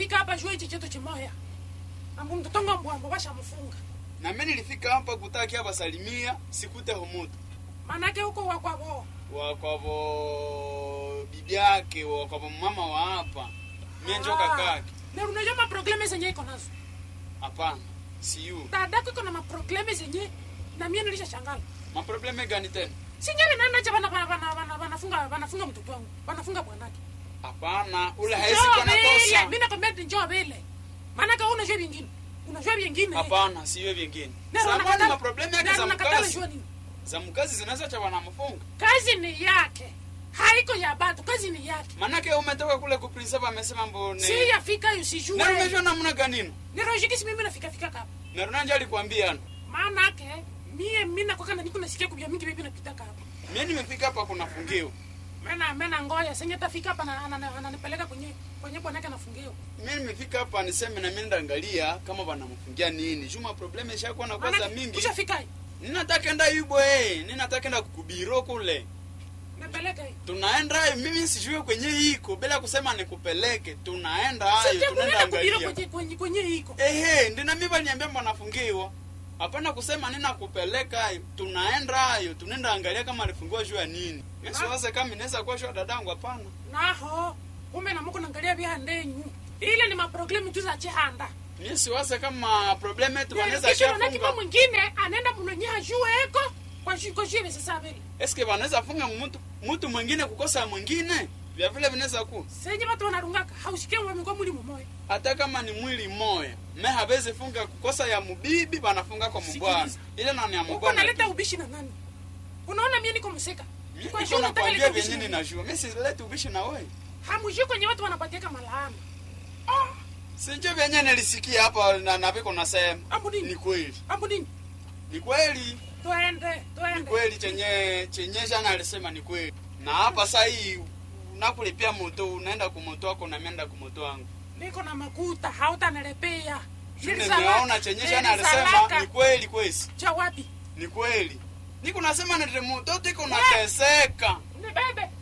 nilifika hapa juu hichi chetu chimoya ambu mtotonga mbwambo washamfunga na mimi nilifika hapa kutaki hapa salimia sikute humutu manake huko wakwavo wakwavo bibi yake wakwavo mama wa hapa mie njo kakake na unajua maprobleme zenye iko nazo hapana siyu dadako iko na maprobleme zenye na mie nilisha shangala maprobleme gani tena sinyewe nanacha bana bana bana bana wanafunga wanafunga mtoto wangu wanafunga bwanake hapana ule haezi Njoo kuwa na vile kosa mimi nakwambia ati njoo vile manake wewe unajua vingine unajua vingine hapana siwe vingine Na samani unakatala- maprobleme yake na za unakatala mkazi jua nini za mkazi zinaweza cha wanamfunga kazi ni yake haiko ya batu kazi ni yake manake umetoka kule kuprinsapa amesema mbone si yafika na usijue umejua namna ganini nirojikisi mimi nafika fika kapa na runanja alikwambia maanake mie mimi nakwaka na niko nasikia kubia mingi bibi napita kapa mie nimefika hapa kunafungiwa mena mena ngoya senye tafika hapa na- ana- ananipeleka kwenye kwenye bwanake anafungiwa mie nimefika hapa niseme na mimi ndaangalia kama wanamfungia nini juma probleme ishakuwa na kwanza Maanake, mingi ushafika hii ninataka enda yubo eh ninataka enda kukubiro kule napeleka hii tunaenda hayo mimi sijue kwenye iko bila kusema nikupeleke tunaenda hayo tunaenda sijakunena kubiro angalia kwenye kwenye kwenye iko ehe ndina mimi baniambia mwanafungiwa hapana kusema nina kupeleka hayo tunaenda hayo tunaenda angalia kama alifungiwa juu ya nini siwaze kama inaweza kuwa juu ya dadangu hapana naho kumbe namuko naangalia vya ndenyu ile ni maproblemu tu za chihanda mimi siwaze kama problem yetu wanaweza kisha nakipa shafunga mwingine anaenda mnonye ajue eko kwa shi kwa shi sasa vile eske wanaweza funga mtu mtu mwingine kukosa mwingine vya vile vinaweza kuwa senye watu wanarungaka hausikie wamekuwa mwili mmoja hata kama ni mwili moya me hawezi funga kukosa ya mubibi wanafunga kwa mubwana ile nani ya uko mubwana naleta tu. ubishi na nani unaona mimi niko mseka Mimi kwa niko shi unataka nakwambia leta ubishi vyenye na nani? ninajua mi sileti ubishi na wewe hamujui kwenye watu wanapatiaka malaana sinjo vyenye nilisikia hapa na naviko nasema ambu ni nini kweli ambu nini ni kweli twende ni twende kweli chenye chenye jana alisema ni kweli na hapa saa hii unakulipia moto unaenda kumoto wako na mienda kumoto wangu niko na makuta hautanelepea nimeona chenye jana alisema ni kweli kwesi cha wapi ni kweli niko nasema nile mtoto iko nateseka ni bebe